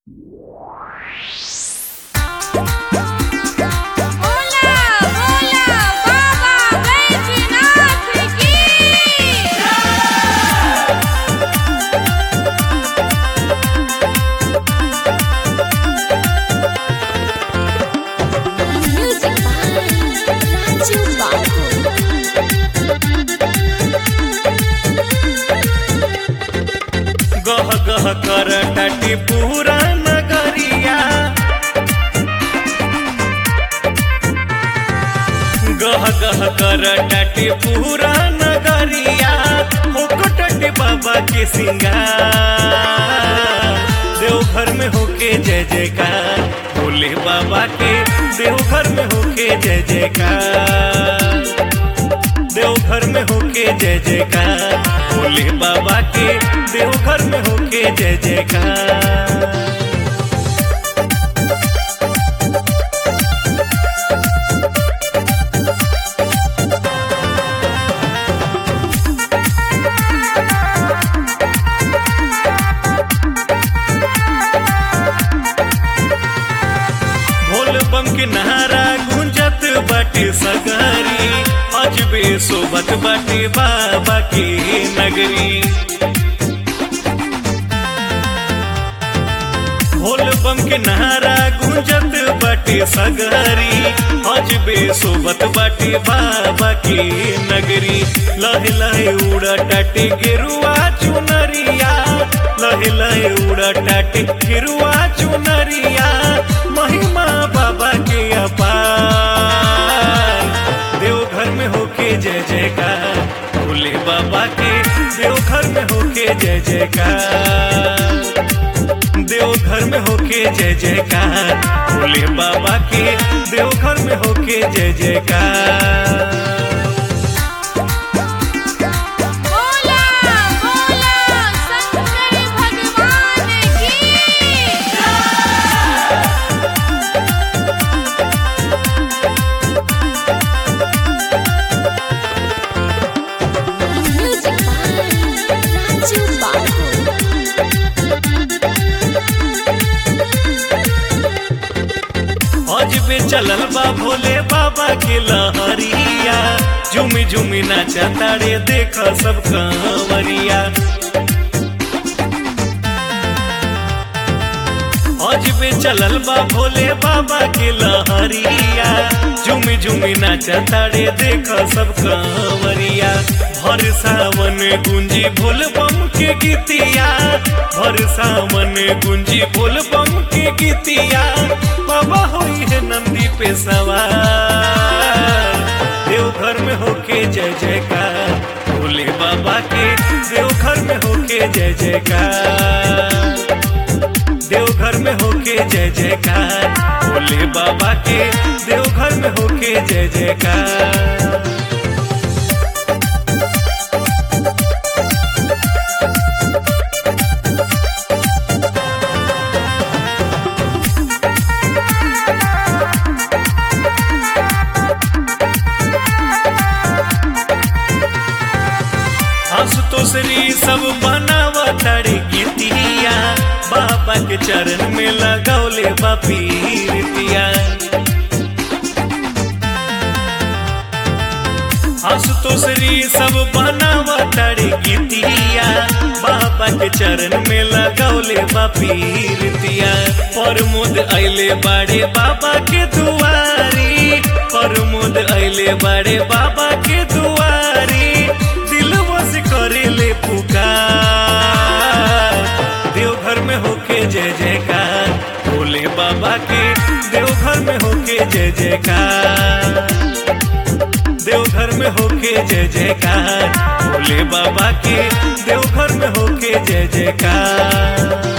भोला भोला बाबा बैजनाथ की music by Raju बाबू गह गह कर टाटी पूरा नगरिया गह गह कर टाटी पूरा नगरिया मुकुटटी बाबा के सिंगार देवघर में होके जय जयकार भोले बाबा के देवघर में होके जय जयकार देवघर में होके जय जयकार भोले बाबा के देवघर में होके जय जयकार भोल बम के नारा गुंजत बाटे सगारी अजबे सोबत बाटे बाबा के नगरी भोल बम के नारा गुंजत बाटे सगारी अजबे सोबत बाटे बाबा के नगरी लहे लहे उड़ा टाटे गेरुआ चुनरिया लहे लहे उड़ा टाटे गेरुआ चुनरिया महिमा बाबा के अपार देवघर में होके जय जयकार भोले बाबा के देवघर में होके जय जयकार देवघर में होके जय जयकार भोले बाबा के देवघर में होके जय जयकार भोला भोला शंकर भगवान की म्यूजिक बाय राजू बाबू अजबे चलल बा भोले बाबा के लहरिया झुमी झुमी नाचा तारे देख सब कंवरिया अजबे चलल बा भोले बाबा के लहरिया झुमी झुमी नाचा तारे देख सब कंवरिया भर सावन गुंजी भोल बम के गीतिया भर सावन गुंजी भोल बम के गीतिया बाबा होई है नंदी पे सवार देवघर में होके जय जयकार भोले बाबा के देवघर में होके जय जयकार देवघर में होके जय जयकार भोले बाबा के देवघर में होके जय जयकार आशुतोषरी सब बनावा तारी गीतिया बाबा के चरण में लगौले बापीरिया आशुतोषरी सब बनावा तारी गीतिया बाबा के चरण में लगौले बापीरिया प्रमोद अइले बाड़े बाबा के दुआरी प्रमोद अइले बाड़े बाबा के दुआरी दिल बस करेले पुकार देवघर में होके जय जयकार भोले बाबा के देवघर में होके जय जयकार देवघर में होके जय जयकार भोले बाबा के देवघर में होके जय जयकार